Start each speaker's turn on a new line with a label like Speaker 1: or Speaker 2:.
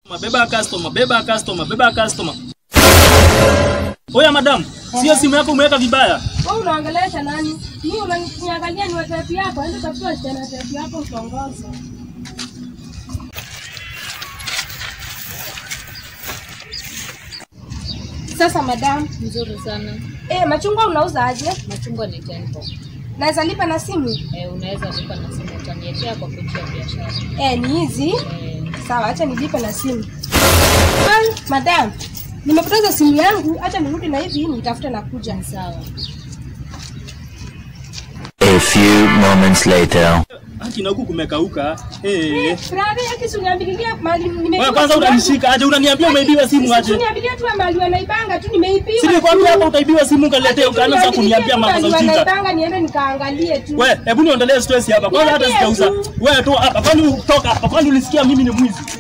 Speaker 1: Beba customer, beba customer, beba customer. Oya madam, sio simu yako umeweka vibaya.
Speaker 2: Wewe unaongelesha nani? Mimi unaniangalia ni watepi yako, ende tafuta wasichana watepi yako utongoze. Sasa madam,
Speaker 3: Nzuri sana.
Speaker 2: eh, machungwa unauza aje?
Speaker 3: Machungwa ni tempo.
Speaker 2: Naweza lipa na simu?
Speaker 3: Eh, unaweza lipa na simu utaniekea kwa pochi ya biashara.
Speaker 2: Eh, ni hizi.
Speaker 3: Eh,
Speaker 2: Sawa, acha nilipe na simu. Ai, madam, nimepoteza simu yangu, acha nirudi na hivi nitafute na kuja.
Speaker 3: sawa.
Speaker 4: A few moments later.
Speaker 1: Haki na huku kumekauka. Eh.
Speaker 2: Eh, brother, yake si uniambilia mali nimeibiwa.
Speaker 1: Wewe kwanza
Speaker 2: simu yangu.
Speaker 1: unanishika aje? Unaniambia umeibiwa simu
Speaker 2: Si
Speaker 1: aje?
Speaker 2: uniambilia tu mali wanaibanga tu nimeibiwa.
Speaker 1: Si nilikwambia hapa utaibiwa simu ukaletea ukaanza kuniambia mambo za ujinga.
Speaker 2: Wanaibanga niende nikaangalie tu.
Speaker 1: We, hebu niondolee stress hapa. Kwanza hata
Speaker 2: Niambie
Speaker 1: sijauza.
Speaker 2: tu.
Speaker 1: Wewe tu hapa. Kwani utoka hapa? Kwani ulisikia mimi ni mwizi?